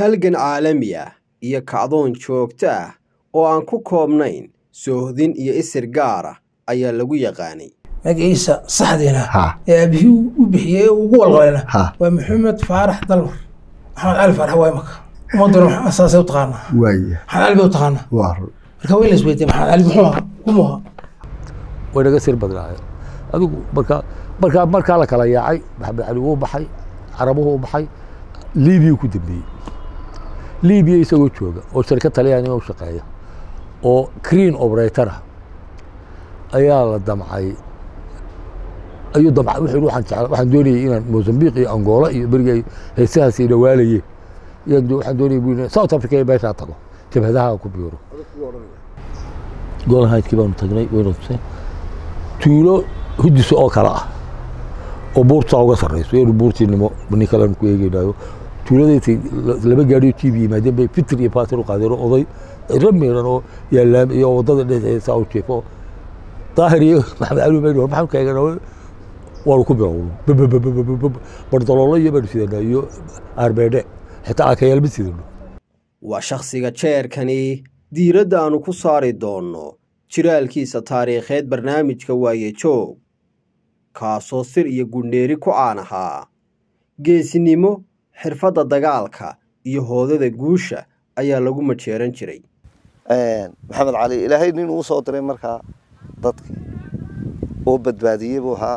halgan caalami ah iyo kacdoon joogto ah oo aan ku koobnayn soohdin iyo isir gaar ah ayaa lagu yaqaanay magaciisa saxdiina ha ee aabihii u bixiyey ee ugu walqalayna ha waa maxamed faarax dalmar maxamed cali faarax waa imaka ummaduna saasay u taqaanaa waaya maxamed cali bay u taqaanaa waa run marka waa in la isweydiya maxamed cali muxuu ahaa kumuu ahaa way naga sir badnaayeen adigu markaa markaa markaa la kala yaacay maxamed cali wuu baxay carabuhu u baxay libiya ku dambeeyey libiya isagoo jooga oo shirkad talyaaniga u shaqeeya oo creen operator ah ayaa la damcay ayuu damcay wuxuu yidhi waxaan jecla waxaan doonayay inaan mozambique iyo angola iyo berigay heesahaas ay dhawaalayeen iyaan do- waxaan doonayay buu yidhi south africa iyo meeshaa tago jabhadaha aan ku biiro goolhaydkii baanu tagnay waynu tuseen tuulo hudisa oo kale ah oo buurtaa uga sarreyso iyanu buurtiinimo nin kaleanu ku eegeynaayo tuuladaysay laba gaadhiyo jiib yimaadeen bay fitir iyo baatir u qaadeen oo oday ramiran oo yaalaam iyo waddada dhexeesa u jiifo daahir iyo maxamed cali baynu war maxaan kaegana waanu ku bilowno bardaloolo iyo baanu sidanaa iyo arbeedhe xitaa aakayaalma sidano waa shakhsiga jeerkani diiradda aannu ku saari doonno jiraalkiisa taariikheed barnaamijka waaye joog kaasoo sir iyo gundheeri ku caan ahaa geesinimo xirfadda dagaalka iyo hoodada guusha ayaa lagu majeeran jiray maxamed cali ilaahay nin uu soo diray markaa dadkii oo badbaadiyey buu ahaa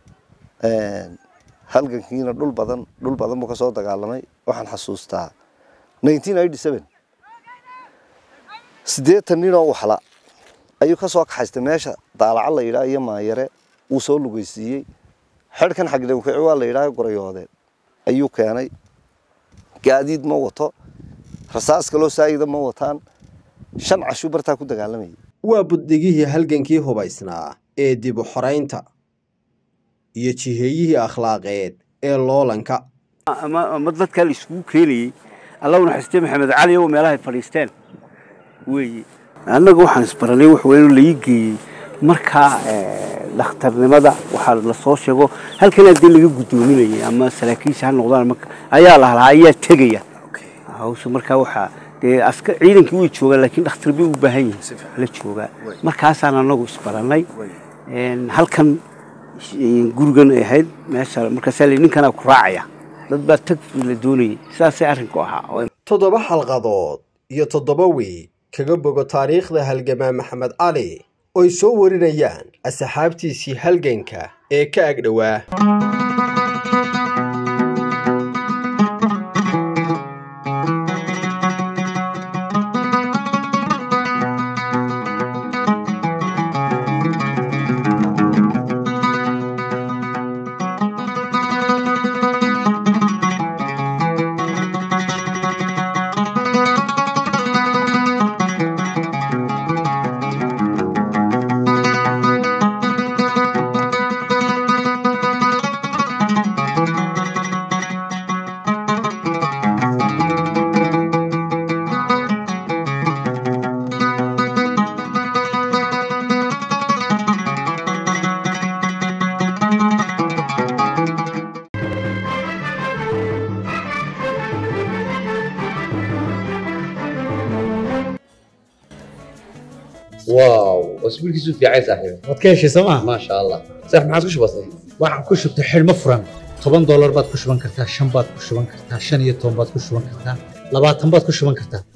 halgankiina dhul badan dhul badan buu ka soo dagaalamay waxaan xasuustaa nineteen eighty seven siddeetan nin oo waxla ayuu ka soo kaxaystay meesha daalaca la yidhaha iyo maayare wuu soo lugeysiiyey xedhkan xagdhawkici waa la yidhaha gorayoodeen ayuu keenay gaadiid ma wato rasaas kaloo saayida ma wataan shan cashuu bartaa ku dagaalamayay waa buddigihii halgankii hubaysnaa ee dib u xoraynta iyo jiheeyihii akhlaaqeed ee loolanka ama ama dadkaa la iskugu keenayey allahuna xiste maxamed cali oo meelahay fadhiisteen weeye annaga waxaan isbaranay wax weyn oo laii geeyey markaa dhakhtarnimada waxaa la soo sheego halkan haddii laga guddoominayay ama saraakiisha ha noqdaan marka ayaa la halaa ayaa tegaya hawsha markaa waxaa dee aska ciidankii way joogaan laakiin dhakhtar bay u baahan yihiin la joogaa markaasaan annagu isbarannay halkan gurigan ay ahayd meesha markaasaa la ninkanaa ku raacaya dad baa tag la doonayay sidaasay arrinku ahaa toddoba xalqadood iyo toddoba wiig kaga bogo taariikhda halgamaa maxamed cali oy soo warinayaan asxaabtiisii halganka ee ka agdhowaa واو اسبوع كيسو في عايز صاحبي waad ka heshay sooma ما شاء الله صح ما عاد وش بصي waxaan ku shubtay xidhmo furan toban doolar baad ku shuban kartaa shan baad ku shuban kartaa shan iyo toban baad ku shuban kartaa labaatan baad ku shuban kartaa